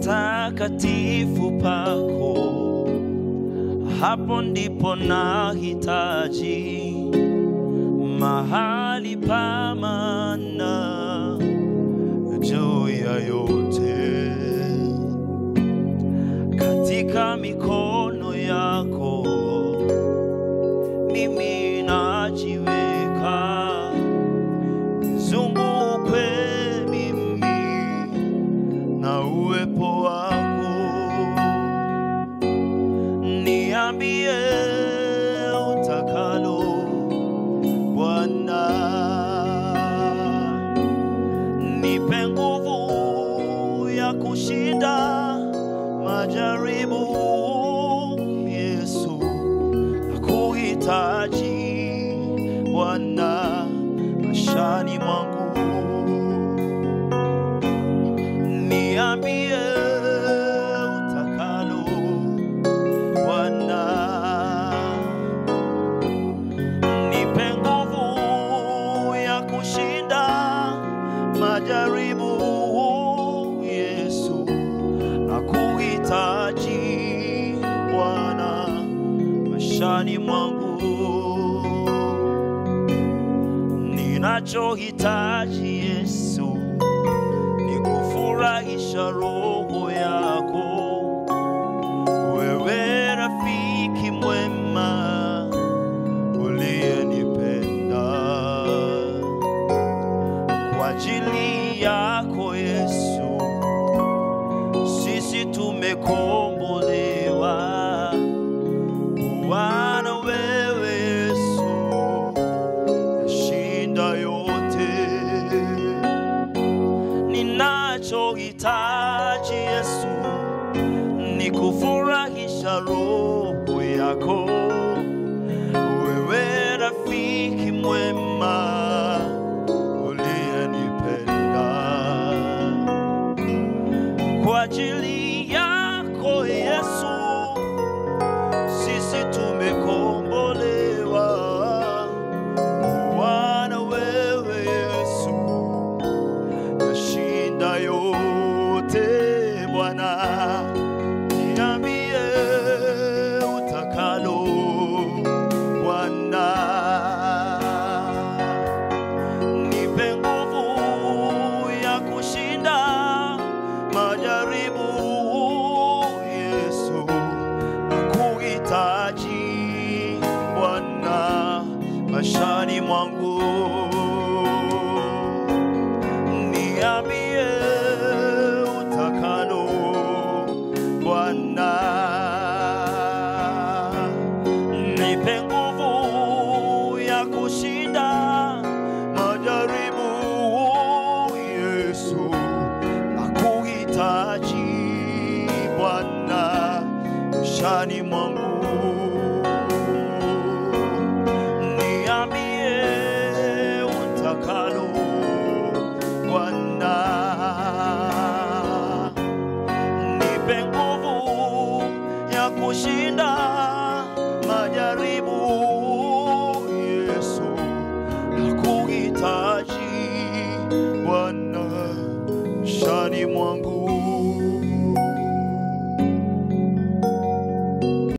patakatifu pako, hapo ndipo nahitaji mahali pa maana juu ya yote, katika mikono yako mimi najiweka, nizungukwe mimi na uwepo wako, niambie utakalo Bwana, nipe nguvu ya kushinda majaribu. Yesu, nakuhitaji Bwana maishani mwangu, niambie utakalo Bwana nipe nguvu ya kushinda majaribu. Yesu, nakuhitaji Bwana maishani mwangu, ninachohitaji Yesu ni kufurahisha roho yako, wewe rafiki mwema uliyenipenda kwa ajili yako Yesu, sisi tumekombolewa. Bwana wewe Yesu, yashinda yote. Ninachohitaji Yesu ni kufurahisha roho yako wewe rafiki mwema uliyenipenda kwa ajili yako Yesu, sisi tumekombolewa. Bwana wewe Yesu, yashinda yote Bwana, niambie utakalo Bwana, nipe nguvu ya kushinda majaribu. Yesu, nakuhitaji Bwana maishani mwangu, niambie utakalo Bwana nipe nguvu ya kushinda majaribu. Yesu, nakuhitaji Bwana maishani mwangu, niambie utakalo Bwana nipe nguvu ya kushinda majaribu. Yesu, nakuhitaji Bwana maishani mwangu,